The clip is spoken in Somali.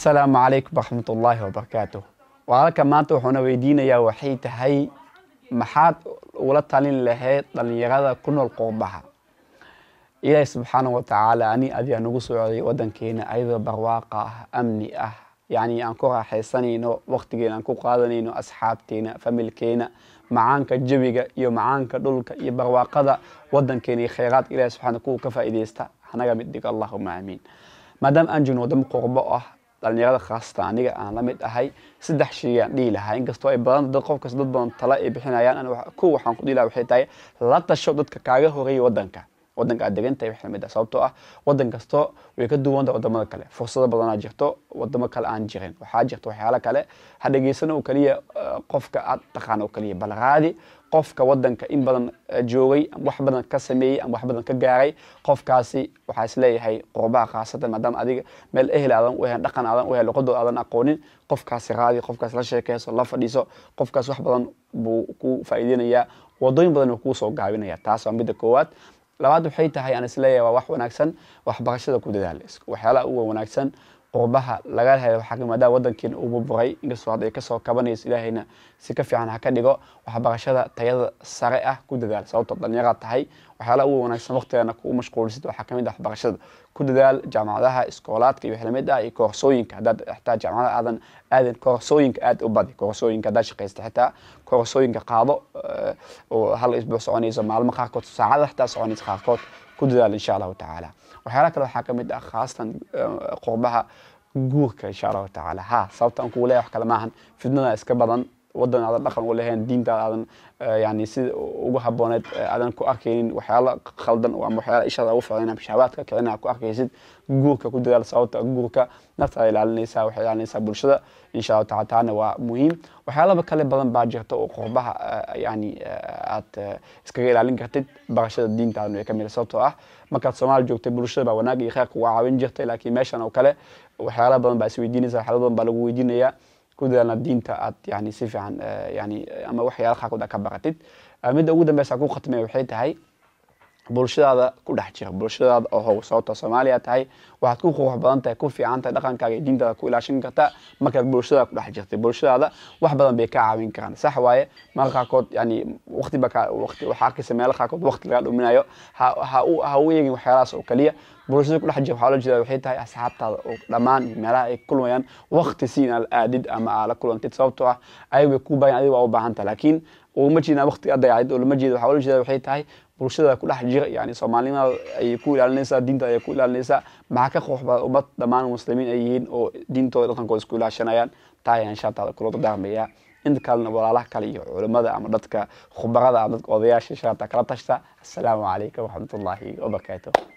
asalaamu calaykum waraxmat ullaahi wabarakaatu walaalka maanta wuxuuna weydiinayaa waxay tahay maxaad ula talin lahayd dhalinyarada ku nool qurbaha ilaahi subxaana wa tacaala ani adigaa nagu soo codiyay wadankeena ayadoo barwaaqa ah amni ah yacni aan ku raaxaysanayno waqtigeena aan ku qaadanayno asxaabteena familkeena macaanka jawiga iyo macaanka dhulka iyo barwaaqada wadankeena iyo khayraadka ilahi subxaana kuwa ka faa'iidaysta hanaga mid dhigo allahuma aamiin maadaama aan joogno wadamo qurbo ah dhalinyarada khaasatan aniga aan la mid ahay saddex shay aan dhihi lahaa inkastoo ay badan dad qof kasta dad badan tala ay bixinayaan kow waxaan ku dhihi lahaa waxay tahay la tasho dadka kaaga horeeya wadanka wadanka aad degan tahay waxay lamid ah sababtoo ah wadan kasto way ka duwan tahay wadamada kale fursado badanaa jirto wadamo kale aan jirin waxaa jirta waxyaalo kale ha dhegeysan oo keliya qofka aad taqaan oo keliya bal raadi qofka wadanka in badan joogay ama wax badan ka sameeyey ama wax badan ka gaaray qofkaasi waxaa isleeyahay qurbaha khaasatan maadaama adiga meel ehel aadan u heen dhaqan aadan u heen luqadooda aadan aqoonin qofkaasi raadi qofkaas la sheekeyso la fadhiiso qofkaas wax badan buu ku faa'iideynayaa wadooyin badan uu kuu soo gaabinaya taas waa midda koowaad labaad waxay tahay aan isleeyahay waa wax wanaagsan waxbarashada ku dadaal waxyaalaha uga wanaagsan qurbaha laga helo waxaa maadaama wadankeena uu burburay inkastoo hadda ay kasoo kabanayso ilaahayna si ka fiican ha ka dhigo waxbarashada tayada sare ah ku dadaal sababtoo dhalinyaraad tahay waxyaalaha uga wanaagsan waqtigeena kugu mashquulsid waxaa kamid ah waxbarashada ku dadaal jaamacadaha iskoolaadka iyo waxlamid ah iyo koorsooyinka haddaad xitaa jaamacada aadan aadan koorsooyinka aad u badi koorsooyinka haddaad shaqaysta xitaa koorsooyinka qaado oo hal isbuuc soconayso maalmo qaarkood saacada xitaa soconaysa qaarkood ku dadaal insha allahu tacaala waxyaala kale waxaa kamid ah khaasatan qurbaha guurka insha allahu tacaala ha sababta aan kugu leeyahay wax kale maahan fidnada iska badan wadan aadan dhaqan u lahayn diintaada aadan yani sida ugu habooneed aadan ku arkaynin waxyaala khaldan ama waxyaala ishaada ugu ficlan ama shahawaadka kicina ku arkaysid guurka ku dadaal sababta guurka naftaada ilaalinaysaa waxay ilaalinaysaa bulshada insha allahu taala taana waa muhiim waxyaalaba kale badan baa jirta oo qurbaha yani aad iskaga ilaalin kartid barashada diintaadana way ka mid sababtoo ah markaad soomaali joogtay bulshada baa wanaag iyo kheyrka waa caawin jirtay laakiin meeshan oo kale waxyaala badan baa isweydiinaysa waxyaala badan baa lagu weydiinayaa ku dadaalna diinta aad yani si fiican yani ama waxyaala qaarkood aad ka baratid midda ugu dambeysa ku khatmay waxay tahay bulshadaada ku dhex jira bulshadaada oo how sababta soomaaliya tahay waxaad ku qurux badan tahay ku fiican tahay dhaqankaaga iyo diintaada ku ilaashan kartaa markaad bulshadaada ku dhex jirtay bulshadaada wax badan bay ka caawin karaan sax waaye marka qaarkood yani waqti ba waqti waxaa arkaysa meelo qaarkood waqti laga dhuminayo ha ha u ha u eegin waxyaalahaas oo kaliya bulshada ku dhex jira waxaa loo jeeda waxay tahay asxaabtaada oo dhammaan meelaha ay kulmayaan waqti si inaad aadid ama aad la kulantid sababtoo ah ayaga bay ku baahan adiga waa u baahan tahay laakiin uma jeedna waqti aad dayacid oo lama jeeda waxaa loo jeeda waxay tahay bulshada ku dhex jira yani soomaalinimada ayay ku ilaalinaysaa diinta ayay ku ilaalinaysaa maxaa ka qoox badan ummad dhammaan muslimiin ay yihiin oo diintooda dhaqankooda isku ilaashanayaan taa ayaan insha allah kula dardaarmayaa inta kalena walaalaha kale iyo culimmada ama dadka khubarada ama dadka odayaasha insha allah kala tashta assalaamu calaykum waraxmatullaahi wabarakaatuh